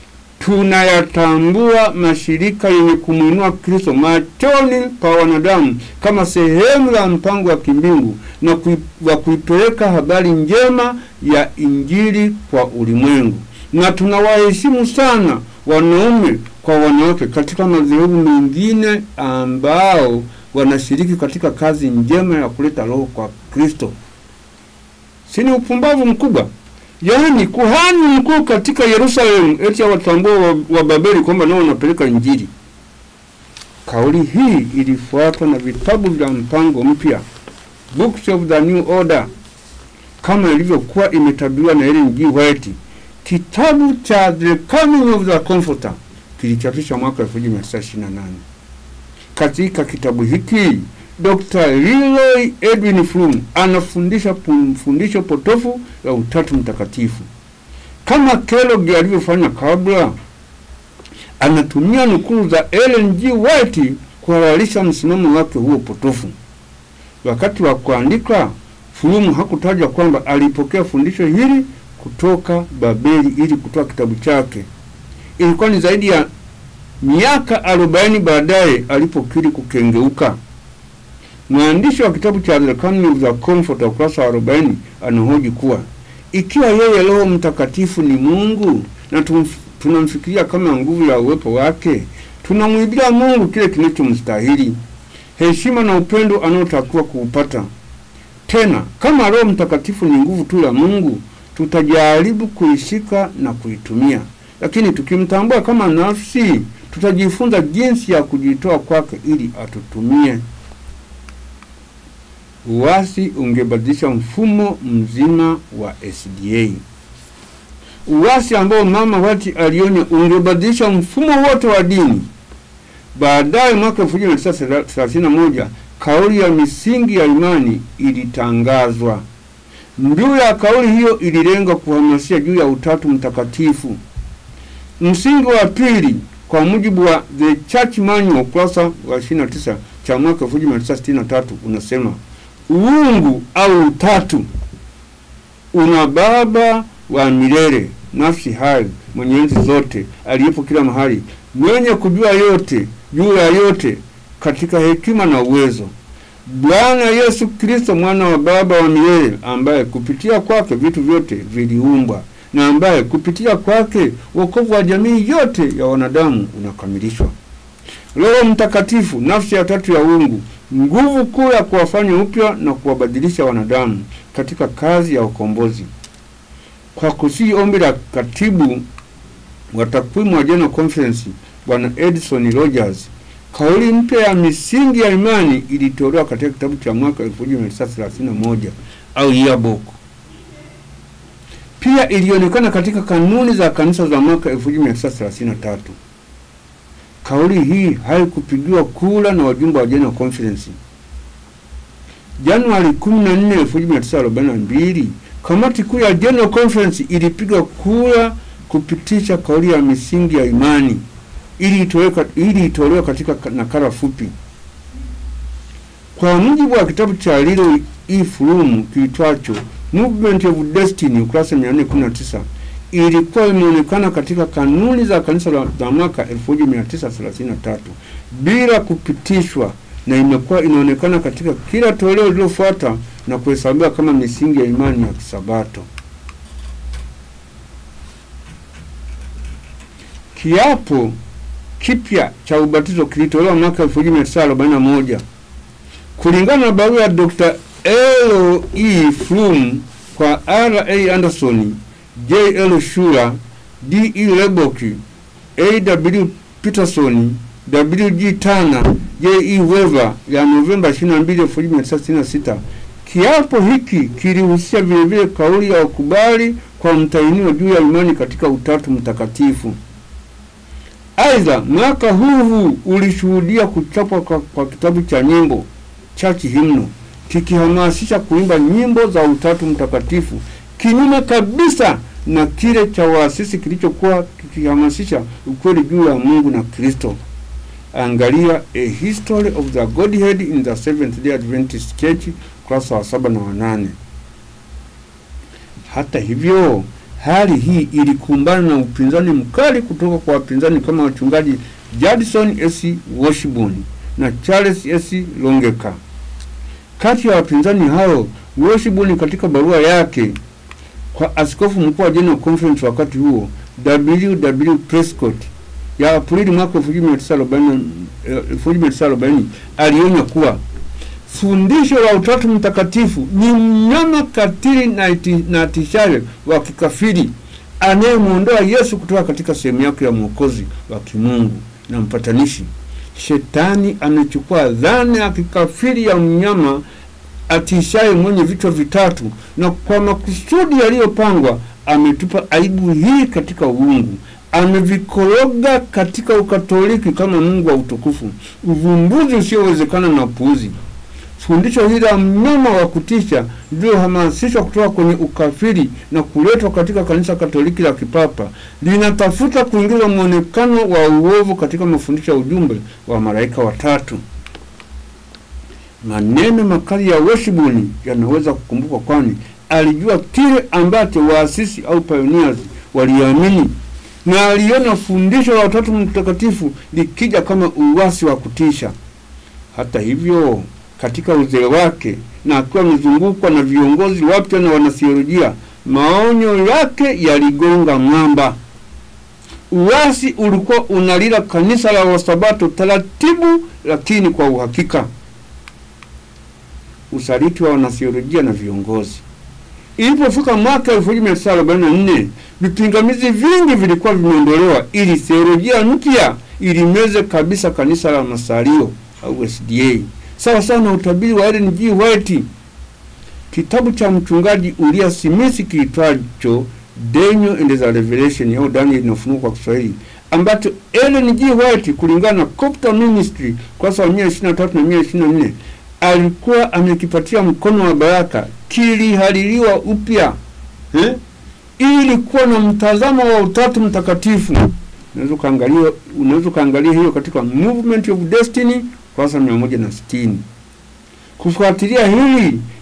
tunayatambua mashirika yenye kumwinua Kristo machoni pa wanadamu kama sehemu ya mpango wa kimbingu na kui, wa kuipeleka habari njema ya Injili kwa ulimwengu, na tunawaheshimu sana wanaume kwa wanawake katika madhehebu mengine ambao wanashiriki katika kazi njema ya kuleta roho kwa Kristo. Si ni upumbavu mkubwa? Yaani kuhani mkuu katika Yerusalemu eti awatambua wa, wa Babeli kwamba nao wanapeleka Injili. Kauli hii ilifuatwa na vitabu vya mpango mpya, Books of the New Order, kama ilivyokuwa imetabiriwa na Ellen G. White. Kitabu cha The Coming of the Comforter kilichapishwa mwaka 1928. Katika kitabu hiki Dr. Leroy Edwin Fromm anafundisha fundisho potofu la utatu mtakatifu. Kama Kellogg alivyofanya kabla, anatumia nukuu za Ellen G. White kuhalalisha msimamo wake huo potofu. Wakati wa kuandika, Fromm hakutaja kwamba alipokea fundisho hili kutoka Babeli ili kutoa kitabu chake. Ilikuwa ni zaidi ya miaka arobaini baadaye alipokiri kukengeuka. Mwandishi wa kitabu cha The Coming of the Comforter ukurasa wa 40 anahoji kuwa ikiwa yeye Roho Mtakatifu ni Mungu na tunamfikiria kama nguvu ya uwepo wake, tunamwibia Mungu kile kinachomstahili, heshima na upendo anaotakiwa kuupata. Tena kama Roho Mtakatifu ni nguvu tu ya Mungu, tutajaribu kuishika na kuitumia, lakini tukimtambua kama nafsi, tutajifunza jinsi ya kujitoa kwake ili atutumie. Uasi ungebadilisha mfumo mzima wa SDA. Uasi ambao Mama White alionya ungebadilisha mfumo wote wa dini. Baadaye mwaka 1931 kauli ya misingi ya imani ilitangazwa. Mbiu ya kauli hiyo ililenga kuhamasisha juu ya utatu mtakatifu. Msingi wa pili kwa mujibu wa The Church Manual ukurasa wa 29 cha mwaka 1963 unasema uungu au utatu una baba wa milele nafsi hai, mwenye enzi zote, aliyepo kila mahali, mwenye kujua yote juu ya yote, katika hekima na uwezo, Bwana Yesu Kristo, mwana wa Baba wa milele, ambaye kupitia kwake vitu vyote viliumbwa na ambaye kupitia kwake wokovu wa jamii yote ya wanadamu unakamilishwa. Roho Mtakatifu, nafsi ya tatu ya uungu, nguvu kuu ya kuwafanya upya na kuwabadilisha wanadamu katika kazi ya ukombozi. Kwa kusii ombi la katibu wa takwimu wa General Conference Bwana Edison Rogers, kauli mpya ya misingi ya imani ilitolewa katika kitabu cha mwaka 1931 au yearbook. Pia ilionekana katika kanuni za kanisa za mwaka 1933. Kauli hii haikupigiwa kura na wajumbe wa General Conference. Januari 14, 1942, kamati kuu ya General Conference ilipiga kura kupitisha kauli ya misingi ya imani ili itolewe ili itolewe katika nakala fupi. Kwa mujibu wa kitabu cha Lilo E. Froom kiitwacho Movement of Destiny, ukurasa 419, ilikuwa imeonekana katika kanuni za kanisa la za mwaka 1933 bila kupitishwa, na imekuwa inaonekana katika kila toleo lililofuata na kuhesabiwa kama misingi ya imani ya Kisabato. Kiapo kipya cha ubatizo kilitolewa mwaka 1941 kulingana na barua ya Dr. L. E. Froom kwa R. A. Anderson, J. L. Shura, D. E. Lebock, A. W. Peterson, W. G. Turner, J. E. Weaver ya Novemba 22, 1966. Kiapo hiki kilihusisha vilevile kauli ya ukubali kwa mtainiwa juu ya imani katika Utatu Mtakatifu. Aidha, mwaka huu huu ulishuhudia kuchapwa kwa, kwa kitabu cha nyimbo Church Hymnal kikihamasisha kuimba nyimbo za Utatu Mtakatifu, kinyume kabisa na kile cha waasisi kilichokuwa kikihamasisha ukweli juu ya Mungu na Kristo. Angalia A History of the Godhead in the Seventh Day Adventist Church, kurasa wa saba na wanane. Hata hivyo hali hii ilikumbana na upinzani mkali kutoka kwa wapinzani kama wachungaji Judson S. Washburn na Charles S. Longeka. Kati ya wapinzani hao, Washburn katika barua yake kwa askofu mkuu wa General Conference wakati huo W. W. Prescott ya Aprili mwaka 1940 alionya kuwa fundisho la Utatu Mtakatifu ni mnyama katili na, iti, na tishaye wa kikafiri anayemwondoa Yesu kutoka katika sehemu yake ya mwokozi wa kimungu na mpatanishi. Shetani amechukua dhana ya kikafiri ya mnyama atishaye mwenye vichwa vitatu, na kwa makusudi yaliyopangwa ametupa aibu hii katika uungu amevikoroga katika Ukatoliki kama Mungu wa utukufu, uvumbuzi usiowezekana na upuuzi. Fundisho hili la mnyama wa kutisha lililohamasishwa kutoka kwenye ukafiri na kuletwa katika kanisa Katoliki la Kipapa linatafuta kuingiza mwonekano wa uovu katika mafundisho ya ujumbe wa malaika watatu. Maneno makali ya Washburn yanaweza kukumbukwa, kwani alijua kile ambacho waasisi au pioneers waliamini na aliona fundisho la Utatu Mtakatifu likija kama uwasi wa kutisha. Hata hivyo, katika uzee wake na akiwa amezungukwa na viongozi wapya na wanathiolojia, maonyo yake yaligonga mwamba. Uwasi ulikuwa unalila kanisa la Wasabato taratibu, lakini kwa uhakika. Usaliti wa wanathiolojia na viongozi Ilipofika mwaka 1944 vipingamizi vingi vilikuwa vimeondolewa ili theolojia mpya ilimeze kabisa kanisa la Masario au SDA, sawa sawa na utabiri wa Ellen G. White. Kitabu cha mchungaji Ulia Smith kiitwacho Daniel and the Revelation au Daniel na Ufunuo kwa Kiswahili, ambacho Ellen G. White kulingana na Copter Ministry kurasa wa 123 na 124 alikuwa amekipatia mkono wa baraka kilihaririwa upya eh, ili kuwa na mtazamo wa Utatu Mtakatifu. Unaweza kaangalia unaweza kaangalia hiyo katika Movement of Destiny kurasa mia moja na sitini. Kufuatilia hili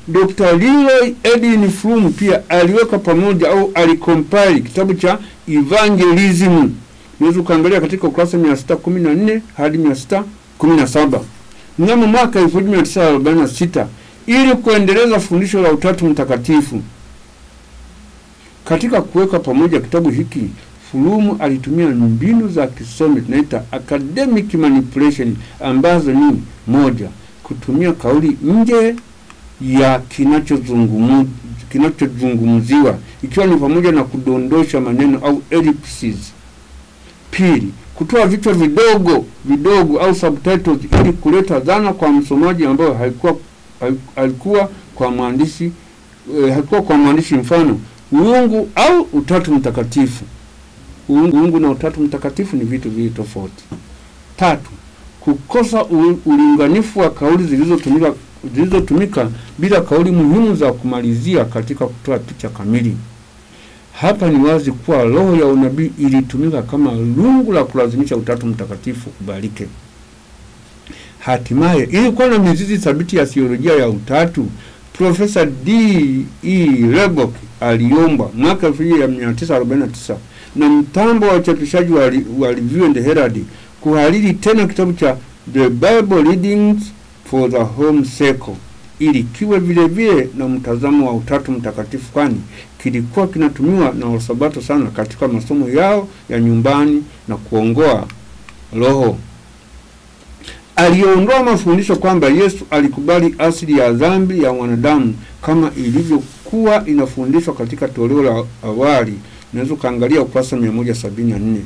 Dr. Leroy Edwin Fromm pia aliweka pamoja au alikompile kitabu cha Evangelism. Unaweza ukaangalia katika ukurasa 614 hadi 617 mnamo mwaka 1946 ili kuendeleza fundisho la Utatu Mtakatifu. Katika kuweka pamoja kitabu hiki, Fulumu alitumia mbinu za kisomi tunaita academic manipulation, ambazo ni moja, kutumia kauli nje ya kinachozungumziwa kinachozungumziwa ikiwa ni pamoja na kudondosha maneno au ellipses. Pili, kutoa vichwa vidogo vidogo au subtitles ili kuleta dhana kwa msomaji ambayo haikuwa haikuwa kwa mwandishi eh, haikuwa kwa mwandishi, mfano uungu au utatu mtakatifu. Uungu, uungu na utatu mtakatifu ni vitu viwili tofauti. Tatu, kukosa u- ulinganifu wa kauli zilizotumika zilizotumika bila kauli muhimu za kumalizia katika kutoa picha kamili. Hapa ni wazi kuwa roho ya unabii ilitumika kama lungu la kulazimisha utatu mtakatifu kubalike. Hatimaye, ili kuwa na mizizi thabiti ya theolojia ya utatu, Profesa D. E. Lubbock aliomba mwaka 1949 na mtambo wa uchapishaji wa, Li- wa Review and Herald kuhariri tena kitabu cha The Bible Readings for the Home Circle ili kiwe vile vile na mtazamo wa utatu mtakatifu, kwani kilikuwa kinatumiwa na Wasabato sana katika masomo yao ya nyumbani na kuongoa roho. Aliondoa mafundisho kwamba Yesu alikubali asili ya dhambi ya mwanadamu kama ilivyokuwa inafundishwa katika toleo la awali. Unaweza ukaangalia ukurasa 174.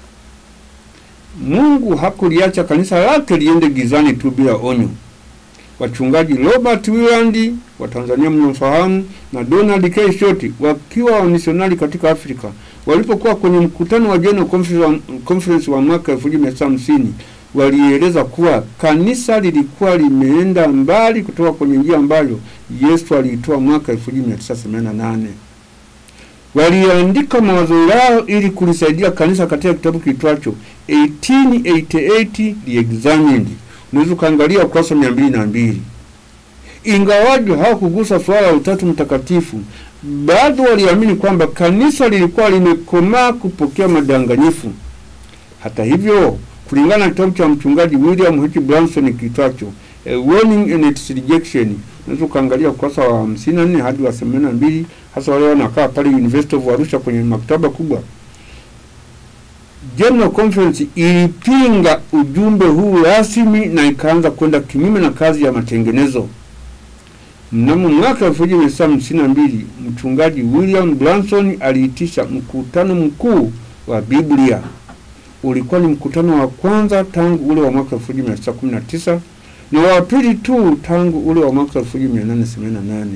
Mungu hakuliacha kanisa lake liende gizani tu bila onyo. Wachungaji Robert Willand wa Tanzania mnamfahamu na Donald K. Short wakiwa wamisionari katika Afrika walipokuwa kwenye mkutano wa General Conference wa, Conference wa mwaka 1950 walieleza kuwa kanisa lilikuwa limeenda mbali kutoka kwenye njia ambayo Yesu aliitoa mwaka 1988. Waliandika mawazo yao ili kulisaidia kanisa katika kitabu kiitwacho 1888 Reexamined. Unaweza ukaangalia ukurasa mia mbili na mbili. Ingawaje hawakugusa suala la utatu mtakatifu, bado waliamini kwamba kanisa lilikuwa limekomaa kupokea madanganyifu. Hata hivyo, kulingana na kitabu cha mchungaji William H. Branson kiitwacho A Warning and Its Rejection, unaweza ukaangalia ukurasa wa 54 hadi wa 82, hasa wale wanakaa pale University of Arusha kwenye maktaba kubwa. General Conference ilipinga ujumbe huu rasmi na ikaanza kwenda kinyume na kazi ya matengenezo. Mnamo mwaka 1952 mchungaji William Branson aliitisha mkutano mkuu wa Biblia. Ulikuwa ni mkutano wa kwanza tangu ule wa mwaka 1919 na wa pili tu tangu ule wa mwaka 1888.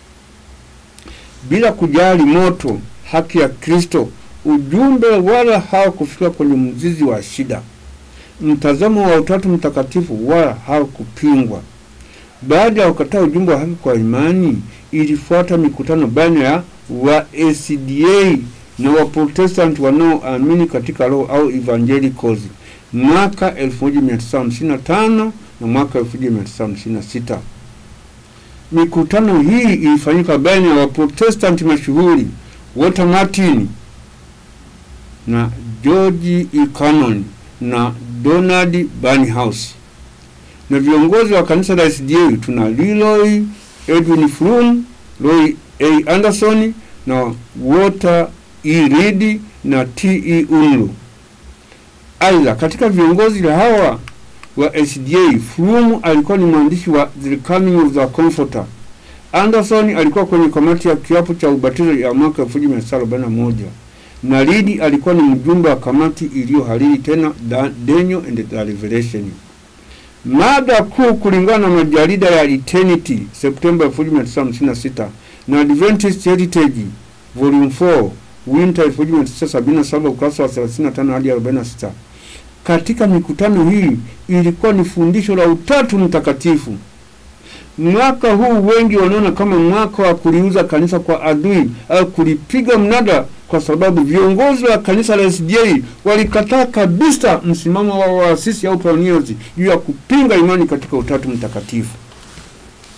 Bila kujali moto, haki ya Kristo, ujumbe wala hawakufika kwenye mzizi wa shida. Mtazamo wa Utatu Mtakatifu wala hawakupingwa. Baada ya kukataa ujumbe wa haki kwa imani, ilifuata mikutano baina ya wa ACDA na Waprotestanti wanaoamini katika roho au evangelicals mwaka 1955 na mwaka 1956. Mikutano hii ilifanyika baina ya Waprotestanti mashuhuri Walter Martin na George E. Cannon na Donald Barnhouse na viongozi wa kanisa la SDA tuna Leroy Edwin Fromm, Roy A. Anderson na Walter E. Reed na T. E. Unru. Aidha, katika viongozi hawa wa SDA, Fromm alikuwa ni mwandishi wa The Coming of the Comforter. Anderson alikuwa kwenye kamati ya kiapo cha ubatizo ya mwaka 1941 na Reed alikuwa ni mjumbe wa kamati iliyohariri tena Da- Daniel and the Revelation. Mada kuu kulingana na majarida ya Eternity Septemba 1956 na Adventist Heritage Volume 4 Winter 1977 ukurasa wa 35 hadi 46. Katika mikutano hii ilikuwa ni fundisho la Utatu Mtakatifu. Mwaka huu wengi wanaona kama mwaka wa kuliuza kanisa kwa adui au kulipiga mnada, kwa sababu viongozi wa kanisa la SDA walikataa kabisa msimamo wa waasisi au pioneers juu ya kupinga imani katika Utatu Mtakatifu.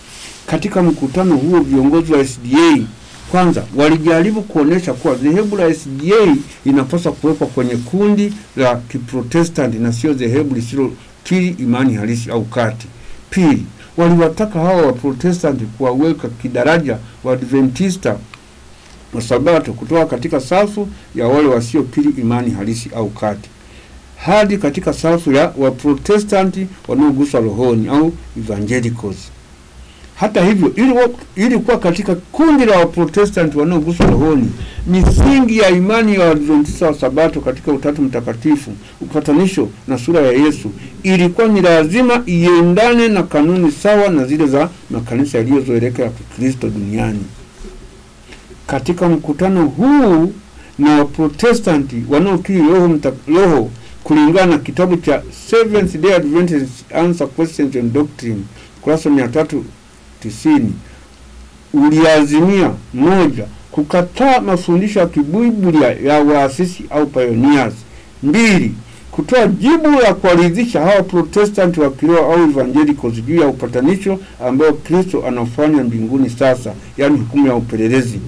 katika mkutano huo viongozi wa SDA kwanza walijaribu kuonesha kuwa dhehebu la SDA linapaswa kuwekwa kwenye kundi la Kiprotestanti na sio dhehebu lisilokiri imani halisi au kati. Pili, waliwataka hawa Waprotestanti kuwaweka kidaraja Waadventista wa Sabato kutoka katika safu ya wale wasiokiri imani halisi au kati hadi katika safu ya Waprotestanti wanaoguswa rohoni au evangelicals. Hata hivyo, ili, wa- ili kuwa katika kundi la Waprotestanti wanaoguswa rohoni, misingi ya imani ya Waadventista wa Sabato katika Utatu Mtakatifu, upatanisho na sura ya Yesu ilikuwa ni lazima iendane na kanuni sawa na zile za makanisa yaliyozoeleka ya Kikristo duniani. Katika mkutano huu na Waprotestanti wanaokiri roho, mta, roho kulingana na kitabu cha Seventh Day Adventist Answer Questions on Doctrine kurasa mia tatu tisini uliazimia moja, kukataa mafundisho ya kibiblia ya waasisi au pioneers; mbili, kutoa jibu la kuwaridhisha hawa Protestanti wa kiroho au evangelicals juu ya upatanisho ambao Kristo anafanya mbinguni sasa, yaani hukumu ya upelelezi.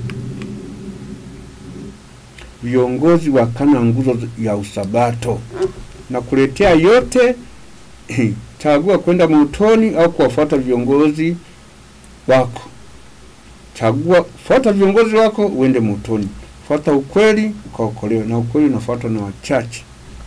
Viongozi wakana nguzo ya usabato na kuletea yote chagua kwenda motoni au kuwafuata viongozi wako. Chagua, fuata viongozi wako uende motoni, fuata ukweli ukaokolewa, na ukweli unafuatwa na wachache.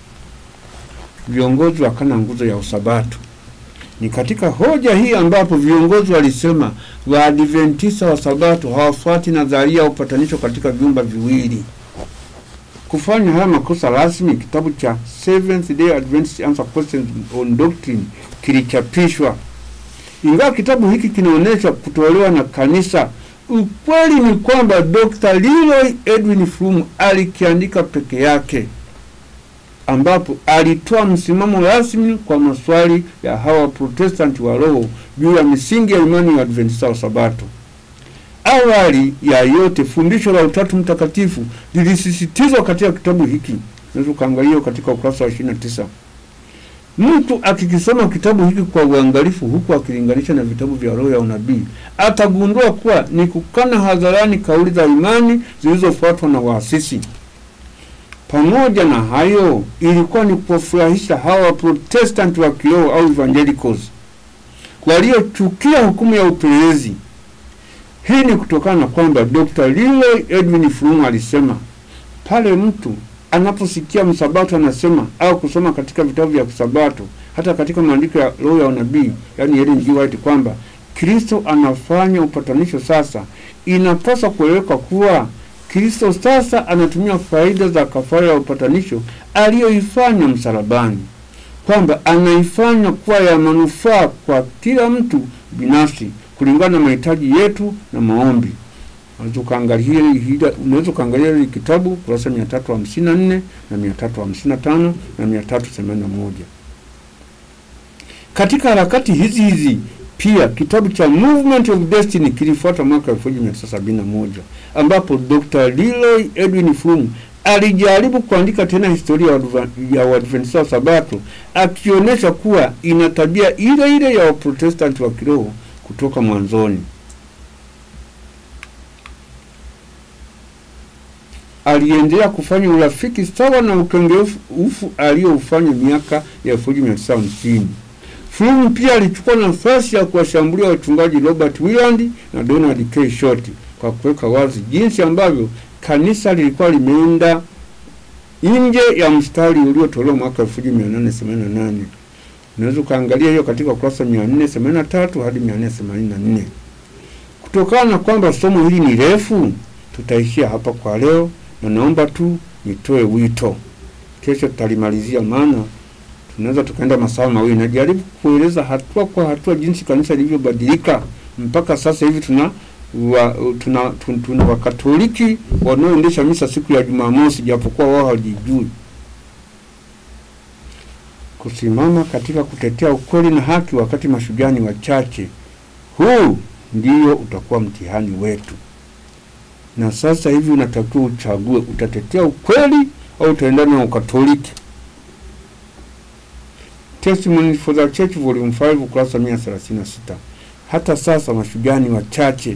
Viongozi wakana nguzo ya usabato. Ni katika hoja hii ambapo viongozi walisema Waadventista wa Sabato hawafuati nadharia ya upatanisho katika vyumba viwili. Kufanya haya makosa rasmi, kitabu cha Seventh Day Adventist Answer Questions on Doctrine kilichapishwa. Ingawa kitabu hiki kinaonyesha kutolewa na kanisa, ukweli ni kwamba Dr. Leroy Edwin Fromm alikiandika peke yake, ambapo alitoa msimamo rasmi kwa maswali ya hawa Protestanti wa roho juu ya misingi ya imani ya Adventista wa Sabato. Awali ya yote fundisho la Utatu Mtakatifu lilisisitizwa katika kitabu hiki. Unaweza ukaangalia katika ukurasa wa 29. Mtu akikisoma kitabu hiki kwa uangalifu, huku akilinganisha na vitabu vya roho ya unabii, atagundua kuwa ni kukana hadharani kauli za imani zilizofuatwa na waasisi. Pamoja na hayo, ilikuwa ni kuwafurahisha hawa Protestanti wa kiroho au evangelicals waliochukia hukumu ya upelelezi. Hii ni kutokana na kwamba Dr. Leroy Edwin Fromm alisema pale mtu anaposikia msabato anasema au kusoma katika vitabu vya kisabato, hata katika maandiko ya roho ya unabii, yani Ellen G. White, kwamba Kristo anafanya upatanisho sasa, inapaswa kueleweka kuwa Kristo sasa anatumia faida za kafara ya upatanisho aliyoifanya msalabani, kwamba anaifanya kuwa ya manufaa kwa kila mtu binafsi kulingana na mahitaji yetu na maombi. Unaweza ukaangalia hili unaweza ukaangalia hili kitabu kurasa 354 na 355 na 381. Katika harakati hizi hizi pia kitabu cha Movement of Destiny kilifuata mwaka 1971 ambapo Dr. Leroy Edwin Fromm alijaribu kuandika tena historia ya Waadva- ya Waadventista wa Sabato akionyesha kuwa ina tabia ile ile ya Waprotestanti wa kiroho kutoka mwanzoni. Aliendelea kufanya urafiki sawa na ukengeufu aliyoufanya miaka ya 1950. Fromm pia alichukua nafasi ya kuwashambulia wachungaji Robert Willand na Donald K. Short kwa kuweka wazi jinsi ambavyo kanisa lilikuwa limeenda nje ya mstari uliotolewa mwaka 1888. Unaweza ukaangalia hiyo katika ukurasa 483 hadi 484. Kutokana na kwamba somo hili ni refu, tutaishia hapa kwa leo, na naomba tu nitoe wito. Kesho tutalimalizia, maana tunaweza tukaenda masaa mawili. Najaribu kueleza hatua kwa hatua jinsi kanisa lilivyobadilika mpaka sasa hivi. Tuna wa, tuna, tuna, tuna Wakatoliki wanaoendesha misa siku ya Jumamosi, japokuwa wao hawajijui kusimama katika kutetea ukweli na haki wakati mashujaa ni wachache. Huu ndio utakuwa mtihani wetu, na sasa hivi unatakiwa uchague, utatetea ukweli au utaendana na Ukatoliki. Testimony for the Church volume 5 ukurasa 136. hata sasa mashujaa ni wachache.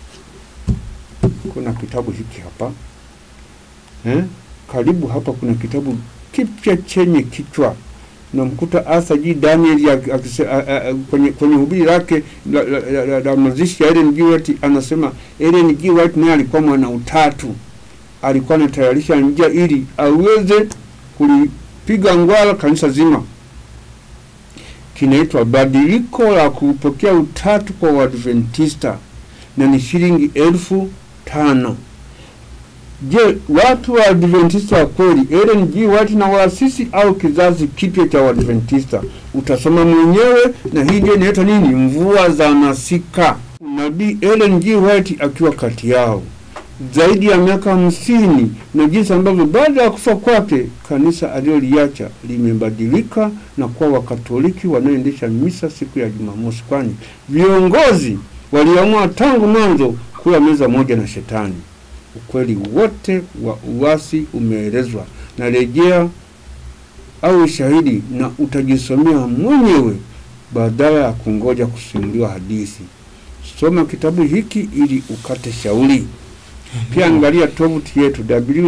Kuna kitabu hiki hapa eh? Karibu hapa kuna kitabu kipya chenye kichwa namkuta Arthur G. Daniel ak- akise- a- a- a- kwenye, kwenye hubiri lake la, la, la, la, la mazishi ya Ellen G. White anasema Ellen G. White naye alikuwa mwana utatu, alikuwa anatayarisha njia ili aweze kulipiga ngwala kanisa zima. Kinaitwa Badiliko la kupokea utatu kwa Waadventista na ni shilingi elfu tano. Je, watu wa Adventista wa kweli Ellen G. White na waasisi au kizazi kipya cha Waadventista? Utasoma mwenyewe, na hii ndio inaitwa nini? Mvua za masika. Nabii Ellen G. White akiwa kati yao zaidi ya miaka hamsini, na jinsi ambavyo baada ya kufa kwake kanisa aliloliacha limebadilika na kuwa Wakatoliki wanaoendesha misa siku ya Jumamosi, kwani viongozi waliamua tangu mwanzo kula meza moja na Shetani. Ukweli wote wa uasi umeelezwa na rejea au ushahidi, na utajisomea mwenyewe badala ya kungoja kusimuliwa hadithi. Soma kitabu hiki ili ukate shauri. Pia angalia tovuti yetu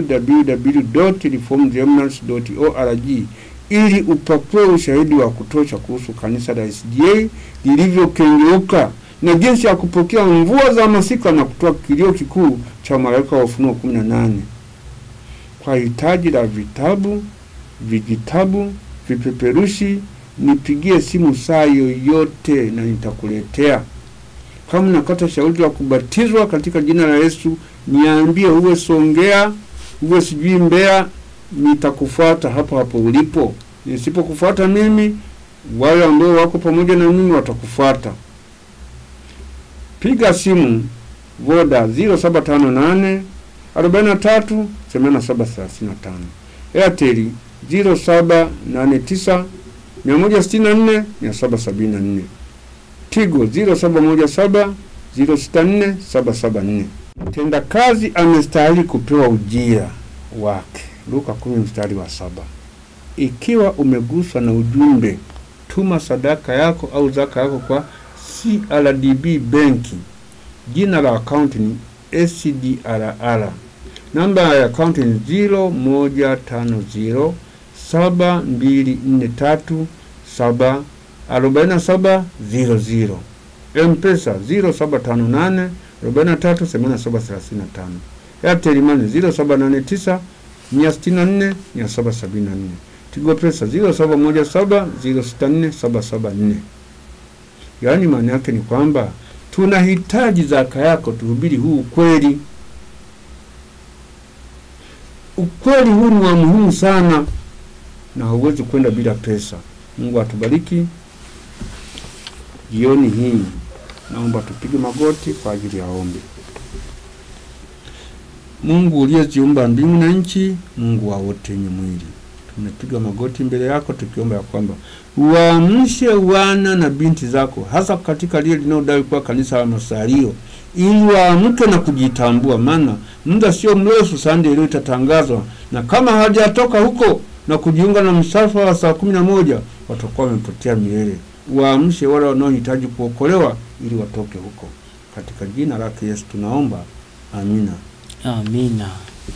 www.reformedgermans.org ili upakue ushahidi wa kutosha kuhusu kanisa la SDA lilivyokengeuka na jinsi ya kupokea mvua za masika na kutoa kilio kikuu cha malaika wa Ufunuo 18. Kwa hitaji la vitabu, vijitabu, vipeperushi, nipigie simu saa yoyote na nitakuletea. Kama nakata shauri la kubatizwa katika jina la Yesu, niambie, uwe Songea, uwe sijui Mbeya, nitakufuata hapo hapo ulipo. Nisipokufuata mimi, wale ambao wako pamoja na mimi watakufuata. Piga simu Voda 0758 43 8735, Airtel 0789 164 774, Tigo 0717 064 774. Mtendakazi amestahili kupewa ujira wake. Luka 10 mstari wa saba. Ikiwa umeguswa na ujumbe, tuma sadaka yako au zaka yako kwa CRDB benki. Jina la akaunti ni SDRR. Namba ya akaunti ni 0150 7243 7 4700. M-Pesa 0758 43 8735. Airtel Money 0789 164 774. Tigo Pesa 0717 064 774. Yaani maana yake ni kwamba tunahitaji zaka yako, tuhubiri huu ukweli. Ukweli huu ni wa muhimu sana na hauwezi kwenda bila pesa. Mungu atubariki. Jioni hii naomba tupige magoti kwa ajili ya ombi. Mungu uliyeziumba mbingu na nchi, Mungu wa wote wenye mwili, tumepiga magoti mbele yako tukiomba ya kwamba uwaamshe wana na binti zako, hasa katika lile linalodai kuwa kanisa la Masario, ili waamke na kujitambua, maana muda sio mrefu sande leo itatangazwa, na kama hawajatoka huko na kujiunga na msafara wa saa kumi na moja watakuwa wamepotea milele. Waamshe wale wanaohitaji kuokolewa ili watoke huko, katika jina lake Yesu tunaomba, amina. Amina.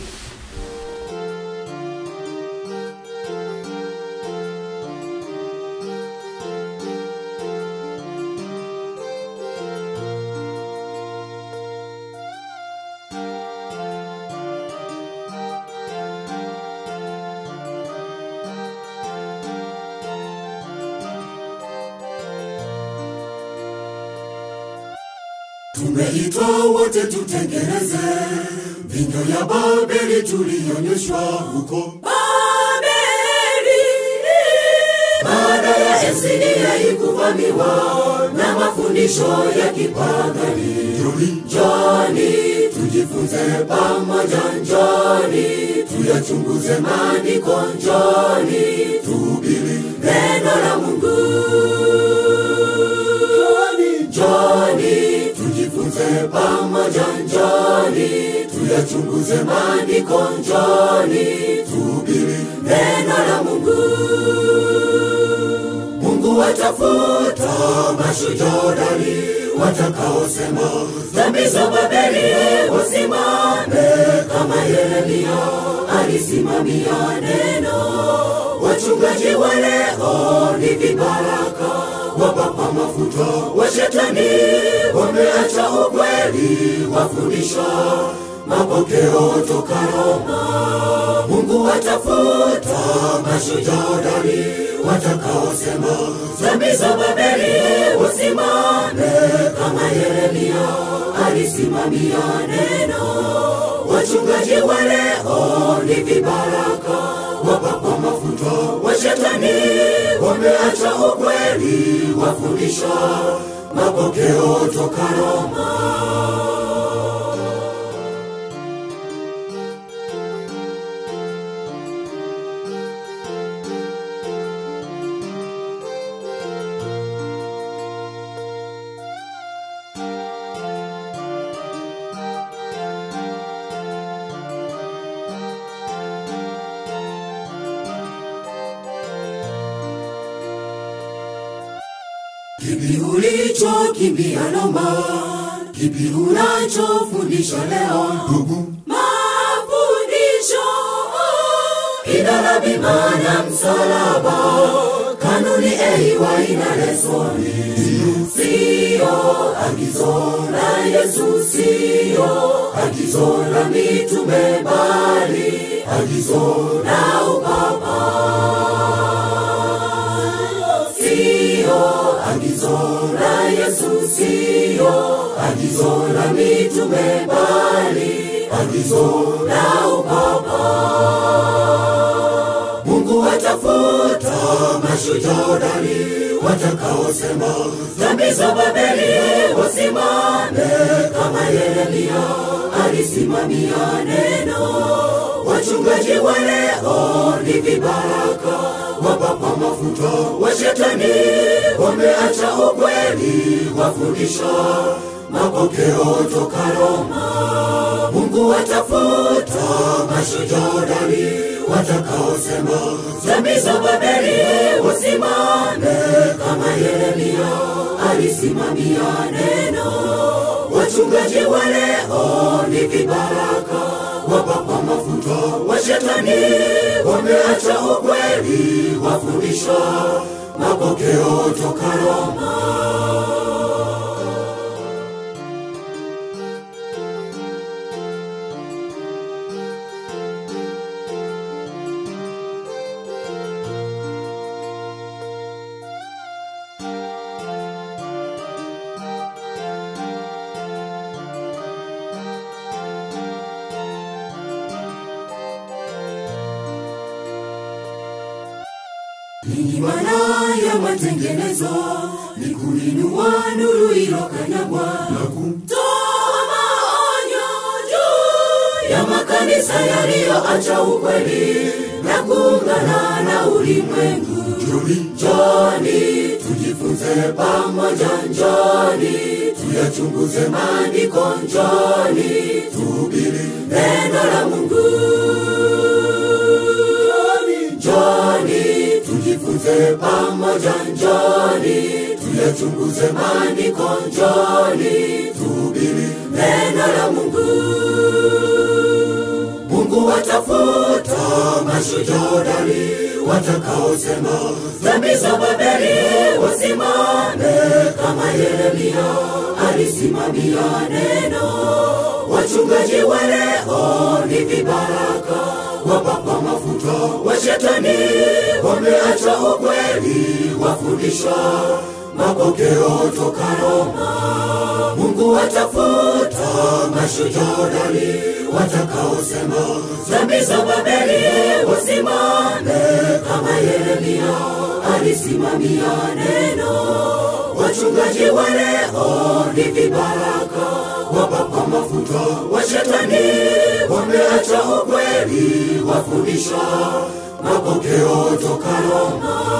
Tumeitwa wote tutengeneze vinyo ya Babeli tulionyeshwa huko Babeli. Baada ya Esidia kuvamiwa na mafundisho ya kipagani, njoni tujifunze pamoja, njoni tuyachunguze maandiko, njoni tuhubiri neno la Mungu. Njoni tujifunze pamoja, njoni tuyachunguze maandiko, njoni tuhubiri neno la Mungu. Mungu watafuta mashujaa hodari watakaosema dhambi za Babeli wasimame kama Yeremia alisimamia neno. Wachungaji wa leo ni vibaraka, wapapa mafuta wa shetani, wameacha ukweli, wafundisha mapokeo toka Roma. Mungu watafuta mashujaa hodari watakaosema dhambi za Babeli wasimame kama Yeremia alisimamia neno. Wachungaji wa leo ni vibaraka, wapapa mafuta wa shetani, wameacha ukweli, wafundisha mapokeo toka Roma. Kipi ulichokimbia Roma? Kipi unachofundisha leo? Ndugu, mafundisho idara, bima na msalaba, kanuni eiwa ina lesoni, sio agizo la Yesu, sio agizo la mitume, bali agizo la upapa sio agizo la Yesu, sio agizo la mitume, bali agizo la upapa. Mungu watafuta mashujaa hodari watakaosema dhambi za Babeli wasimame kama Yeremia alisimamia neno. Wachungaji wa leo ni vibaraka, wapapa mafuta wa shetani, wameacha ukweli, wafundisha mapokeo toka Roma. Mungu watafuta mashujaa hodari watakaosema dhambi za Babeli wasimame kama Yeremia alisimamia neno. Wachungaji wa leo ni vibaraka, wapapa mafuta wa shetani, wameacha ukweli, wafundisha mapokeo toka Roma. Ninyi wana ya matengenezo ni kuinua nuru ilokanyagwa na kutoa maonyo juu ya makanisa yaliyoacha ukweli na kuungana na ulimwengu. Njoni tujifunze pamoja, njoni tuyachunguze maandiko, njoni tuhubiri neno la Mungu. Njoni tujifunze pamoja, njoni tuyachunguze maandiko, njoni tuhubiri neno la Mungu. Mungu watafuta mashujaa hodari watakaosema dhambi za Babeli wasimame kama Yeremia alisimamia neno. Wachungaji wa leo ni vibaraka, wapapa mafuta wa shetani, wameacha ukweli, wafundisha mapokeo toka Roma. Mungu watafuta mashujaa hodari watakaosema dhambi za Babeli wasimame kama Yeremia alisimamia neno. Wachungaji wa leo ni vibaraka, wapapa mafuta wa shetani, wameacha ukweli, wafundisha mapokeo toka Roma.